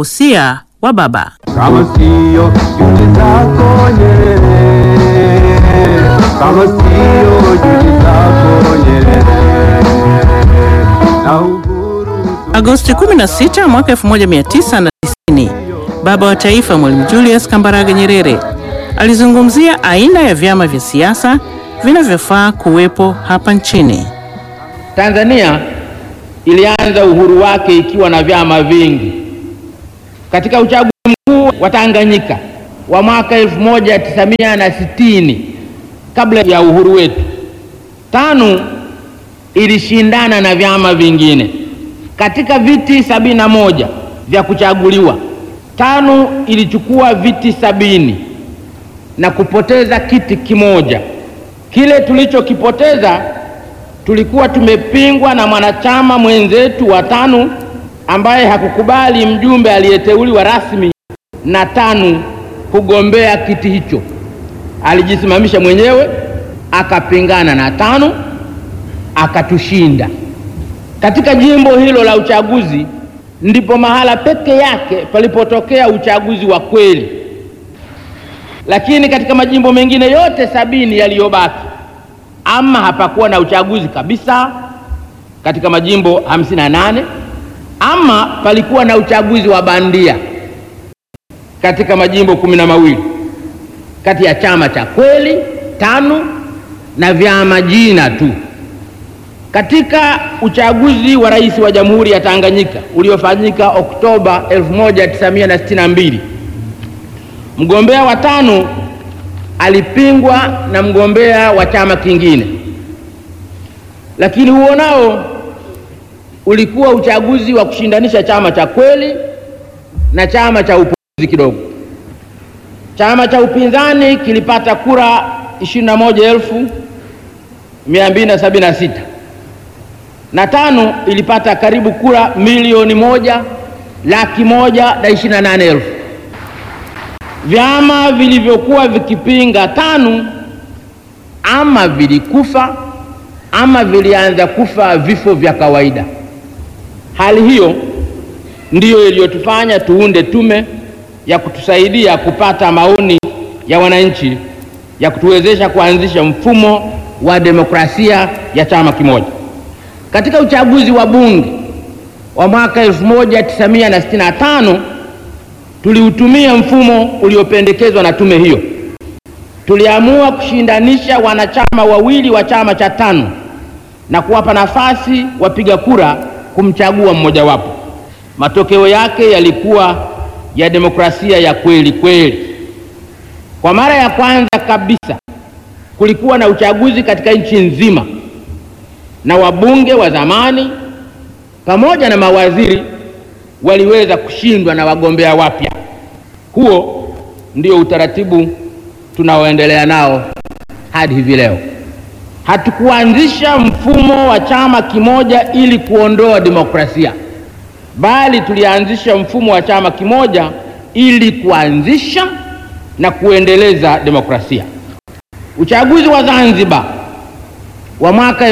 Usia wa baba. kama sio juhudi zako Nyerere, kama sio juhudi zako Nyerere na uhuru Agosti 16 mwaka 1990, baba wa taifa Mwalimu Julius Kambarage Nyerere alizungumzia aina ya vyama vya siasa vinavyofaa kuwepo hapa nchini. Tanzania ilianza uhuru wake ikiwa na vyama vingi. Katika uchaguzi mkuu wa Tanganyika wa mwaka 1960 kabla ya uhuru wetu, TANU ilishindana na vyama vingine. Katika viti sabini na moja vya kuchaguliwa, TANU ilichukua viti sabini na kupoteza kiti kimoja. Kile tulichokipoteza tulikuwa tumepingwa na mwanachama mwenzetu wa TANU ambaye hakukubali mjumbe aliyeteuliwa rasmi na TANU kugombea kiti hicho. Alijisimamisha mwenyewe akapingana na TANU akatushinda. Katika jimbo hilo la uchaguzi ndipo mahala peke yake palipotokea uchaguzi wa kweli, lakini katika majimbo mengine yote sabini yaliyobaki ama hapakuwa na uchaguzi kabisa katika majimbo hamsini na nane ama palikuwa na uchaguzi wa bandia katika majimbo kumi na mawili kati ya chama cha kweli TANU na vyama jina tu. Katika uchaguzi wa rais wa Jamhuri ya Tanganyika uliofanyika Oktoba 1962 mgombea wa TANU alipingwa na mgombea wa chama kingine, lakini huo nao ulikuwa uchaguzi wa kushindanisha chama cha kweli na chama cha upuuzi kidogo. Chama cha upinzani kilipata kura 21,276 na TANU ilipata karibu kura milioni moja laki moja na ishirini na nane elfu. Vyama vilivyokuwa vikipinga TANU ama vilikufa ama vilianza kufa vifo vya kawaida. Hali hiyo ndiyo iliyotufanya tuunde tume ya kutusaidia kupata maoni ya wananchi ya kutuwezesha kuanzisha mfumo wa demokrasia ya chama kimoja. Katika uchaguzi wa bunge wa mwaka 1965 tuliutumia mfumo uliopendekezwa na tume hiyo. Tuliamua kushindanisha wanachama wawili wa chama cha TANU na kuwapa nafasi wapiga kura kumchagua mmojawapo. Matokeo yake yalikuwa ya demokrasia ya kweli kweli. Kwa mara ya kwanza kabisa kulikuwa na uchaguzi katika nchi nzima, na wabunge wa zamani pamoja na mawaziri waliweza kushindwa na wagombea wapya. Huo ndio utaratibu tunaoendelea nao hadi hivi leo. Hatukuanzisha mfumo wa chama kimoja ili kuondoa demokrasia, bali tulianzisha mfumo wa chama kimoja ili kuanzisha na kuendeleza demokrasia. Uchaguzi wa Zanzibar wa mwaka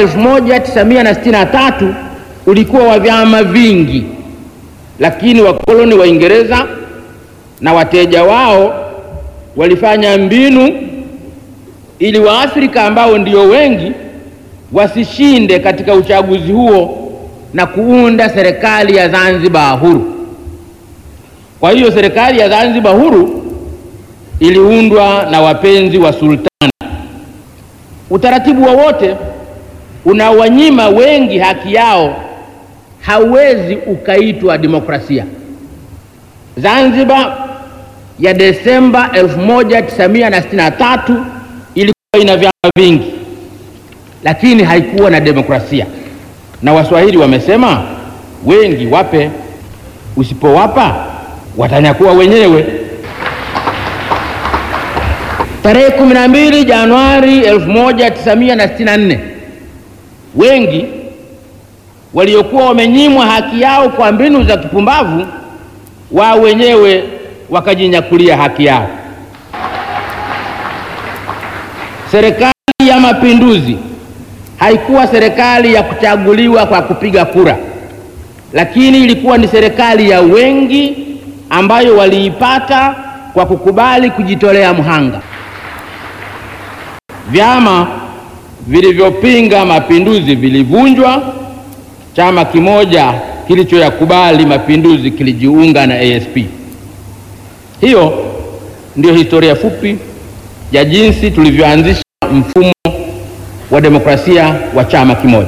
1963 ulikuwa wa vyama vingi, lakini wakoloni wa Uingereza na wateja wao walifanya mbinu ili Waafrika ambao ndio wengi wasishinde katika uchaguzi huo na kuunda serikali ya Zanzibar huru. Kwa hiyo serikali ya Zanzibar huru iliundwa na wapenzi wa sultani. Utaratibu wowote unawanyima wengi haki yao hauwezi ukaitwa demokrasia. Zanzibar ya Desemba 1963 ilikuwa ina vyama vingi, lakini haikuwa na demokrasia, na Waswahili wamesema wengi wape, usipowapa watanyakuwa wenyewe. Tarehe 12 Januari 1964 wengi waliokuwa wamenyimwa haki yao kwa mbinu za kipumbavu, wao wenyewe wakajinyakulia haki yao. Serikali ya Mapinduzi haikuwa serikali ya kuchaguliwa kwa kupiga kura, lakini ilikuwa ni serikali ya wengi ambayo waliipata kwa kukubali kujitolea mhanga. Vyama vilivyopinga mapinduzi vilivunjwa. Chama kimoja kilichoyakubali mapinduzi kilijiunga na ASP. Hiyo ndiyo historia fupi ya jinsi tulivyoanzisha mfumo wa demokrasia wa chama kimoja.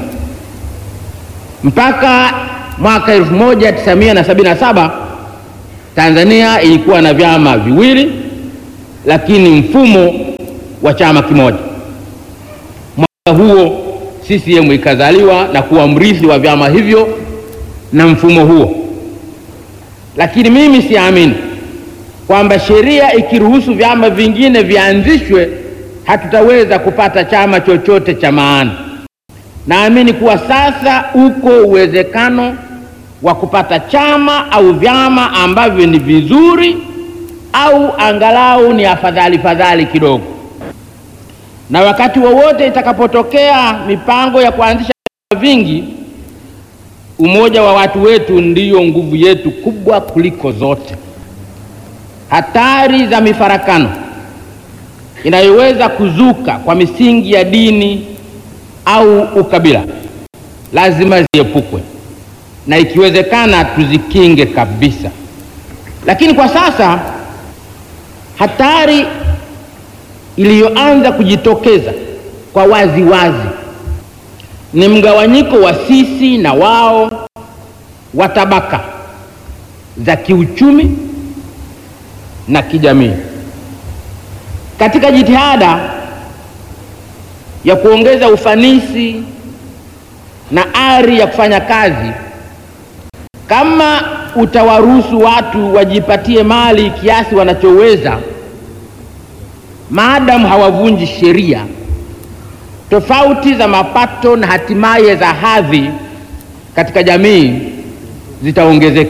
Mpaka mwaka 1977 Tanzania ilikuwa na vyama viwili, lakini mfumo wa chama kimoja. Mwaka huo CCM ikazaliwa na kuwa mrithi wa vyama hivyo na mfumo huo, lakini mimi siamini kwamba sheria ikiruhusu vyama vingine vianzishwe hatutaweza kupata chama chochote cha maana. Naamini kuwa sasa uko uwezekano wa kupata chama au vyama ambavyo ni vizuri au angalau ni afadhali fadhali kidogo, na wakati wowote itakapotokea mipango ya kuanzisha vyama vingi, umoja wa watu wetu ndiyo nguvu yetu kubwa kuliko zote. Hatari za mifarakano inayoweza kuzuka kwa misingi ya dini au ukabila lazima ziepukwe na ikiwezekana tuzikinge kabisa. Lakini kwa sasa hatari iliyoanza kujitokeza kwa wazi wazi ni mgawanyiko wa sisi na wao wa tabaka za kiuchumi na kijamii. Katika jitihada ya kuongeza ufanisi na ari ya kufanya kazi, kama utawaruhusu watu wajipatie mali kiasi wanachoweza, maadamu hawavunji sheria, tofauti za mapato na hatimaye za hadhi katika jamii zitaongezeka.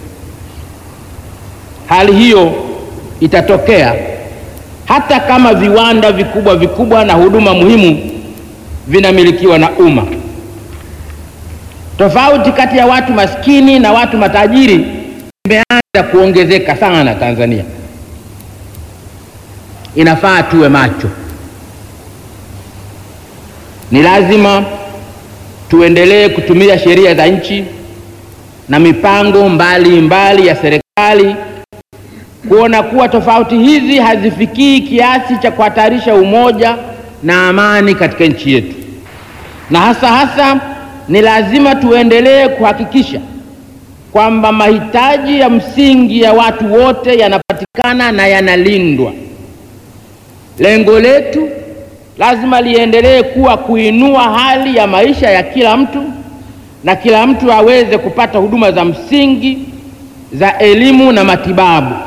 Hali hiyo itatokea hata kama viwanda vikubwa vikubwa na huduma muhimu vinamilikiwa na umma. Tofauti kati ya watu maskini na watu matajiri imeanza kuongezeka sana Tanzania. Inafaa tuwe macho. Ni lazima tuendelee kutumia sheria za nchi na mipango mbalimbali mbali ya serikali kuona kuwa tofauti hizi hazifikii kiasi cha kuhatarisha umoja na amani katika nchi yetu, na hasa hasa ni lazima tuendelee kuhakikisha kwamba mahitaji ya msingi ya watu wote yanapatikana na yanalindwa. Lengo letu lazima liendelee kuwa kuinua hali ya maisha ya kila mtu na kila mtu aweze kupata huduma za msingi za elimu na matibabu.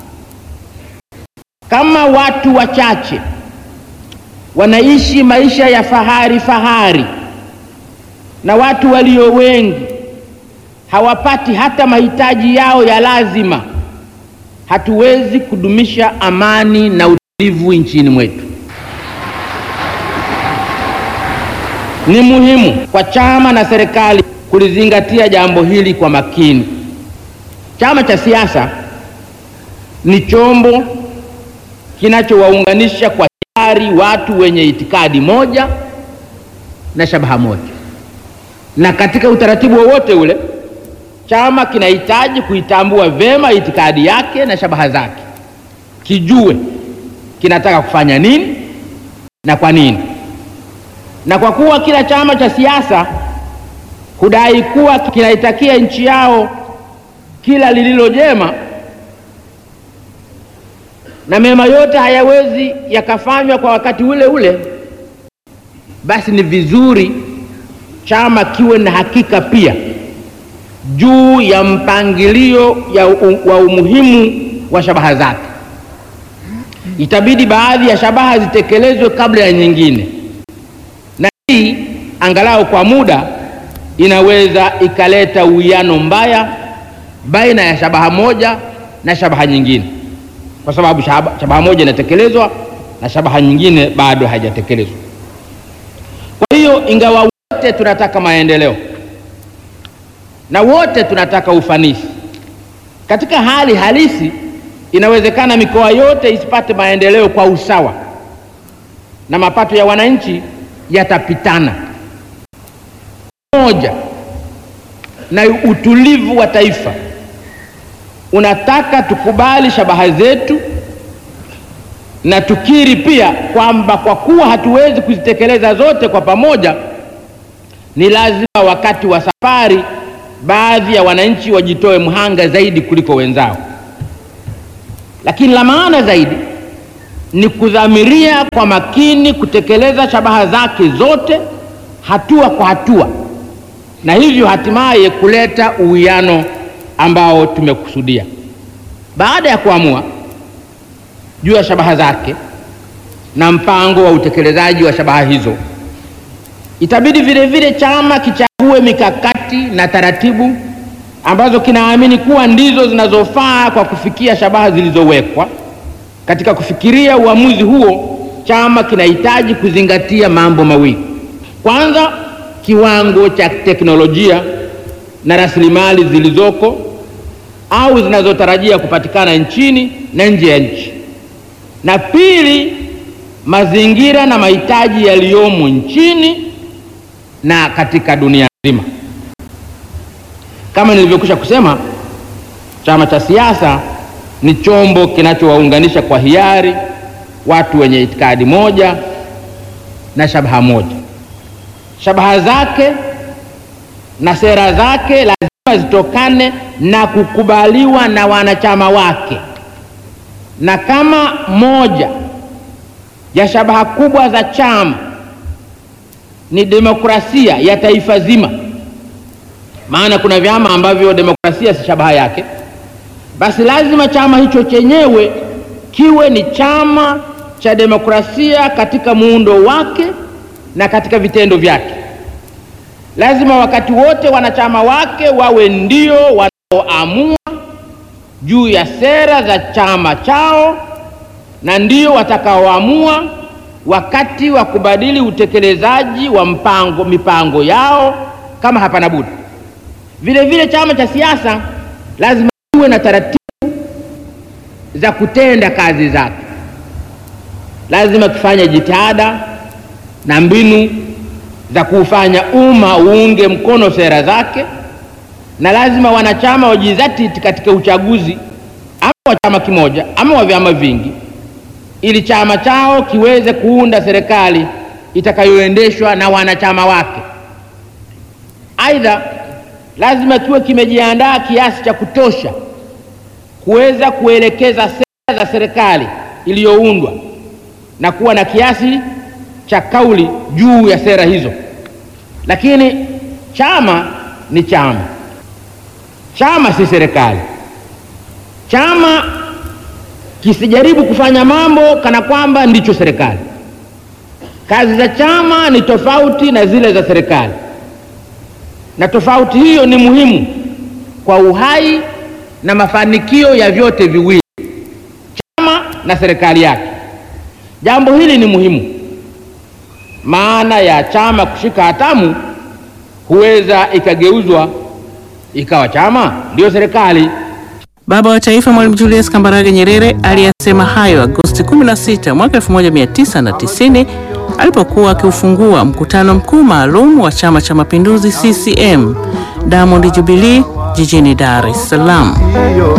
Kama watu wachache wanaishi maisha ya fahari fahari na watu walio wengi hawapati hata mahitaji yao ya lazima, hatuwezi kudumisha amani na utulivu nchini mwetu. Ni muhimu kwa chama na serikali kulizingatia jambo hili kwa makini. Chama cha siasa ni chombo kinachowaunganisha kwa hiari watu wenye itikadi moja na shabaha moja, na katika utaratibu wowote ule chama kinahitaji kuitambua vema itikadi yake na shabaha zake, kijue kinataka kufanya nini na kwa nini. Na kwa kuwa kila chama cha siasa hudai kuwa kinaitakia nchi yao kila lililo jema na mema yote hayawezi yakafanywa kwa wakati ule ule, basi ni vizuri chama kiwe na hakika pia juu ya mpangilio ya u, wa umuhimu wa shabaha zake. Itabidi baadhi ya shabaha zitekelezwe kabla ya nyingine, na hii angalau kwa muda inaweza ikaleta uwiano mbaya baina ya shabaha moja na shabaha nyingine kwa sababu shabaha moja inatekelezwa na shabaha nyingine bado haijatekelezwa. Kwa hiyo, ingawa wote tunataka maendeleo na wote tunataka ufanisi, Katika hali halisi, inawezekana mikoa yote isipate maendeleo kwa usawa na mapato ya wananchi yatapitana. Moja na utulivu wa taifa unataka tukubali shabaha zetu na tukiri pia kwamba kwa kuwa hatuwezi kuzitekeleza zote kwa pamoja, ni lazima wakati wa safari baadhi ya wananchi wajitoe mhanga zaidi kuliko wenzao. Lakini la maana zaidi ni kudhamiria kwa makini kutekeleza shabaha zake zote hatua kwa hatua, na hivyo hatimaye kuleta uwiano ambao tumekusudia. Baada ya kuamua juu ya shabaha zake na mpango wa utekelezaji wa shabaha hizo, itabidi vile vile chama kichague mikakati na taratibu ambazo kinaamini kuwa ndizo zinazofaa kwa kufikia shabaha zilizowekwa. Katika kufikiria uamuzi huo, chama kinahitaji kuzingatia mambo mawili. Kwanza, kiwango cha teknolojia na rasilimali zilizoko au zinazotarajia kupatikana nchini na nje ya nchi, na pili, mazingira na mahitaji yaliyomo nchini na katika dunia nzima. Kama nilivyokwisha kusema, chama cha siasa ni chombo kinachowaunganisha kwa hiari watu wenye itikadi moja na shabaha moja. Shabaha zake na sera zake lazima zitokane na kukubaliwa na wanachama wake, na kama moja ya shabaha kubwa za chama ni demokrasia ya taifa zima, maana kuna vyama ambavyo demokrasia si shabaha yake, basi lazima chama hicho chenyewe kiwe ni chama cha demokrasia katika muundo wake na katika vitendo vyake. Lazima wakati wote wanachama wake wawe ndio wanaoamua juu ya sera za chama chao na ndio watakaoamua wakati wa kubadili utekelezaji wa mpango mipango yao kama hapana budi. Vile vile chama cha siasa lazima kiwe na taratibu za kutenda kazi zake. Lazima kifanye jitihada na mbinu za kuufanya umma uunge mkono sera zake, na lazima wanachama wajizatiti katika uchaguzi ama wa chama kimoja ama wa vyama vingi, ili chama chao kiweze kuunda serikali itakayoendeshwa na wanachama wake. Aidha, lazima kiwe kimejiandaa kiasi cha kutosha kuweza kuelekeza sera za serikali iliyoundwa na kuwa na kiasi cha kauli juu ya sera hizo. Lakini chama ni chama, chama si serikali. Chama kisijaribu kufanya mambo kana kwamba ndicho serikali. Kazi za chama ni tofauti na zile za serikali, na tofauti hiyo ni muhimu kwa uhai na mafanikio ya vyote viwili, chama na serikali yake. Jambo hili ni muhimu, maana ya chama kushika hatamu huweza ikageuzwa ikawa chama ndiyo serikali. Baba wa Taifa Mwalimu Julius Kambarage Nyerere aliyasema hayo Agosti 16 mwaka 1990 alipokuwa akiufungua mkutano mkuu maalum wa Chama cha Mapinduzi CCM Diamond Jubilee jijini Dar es Salaam.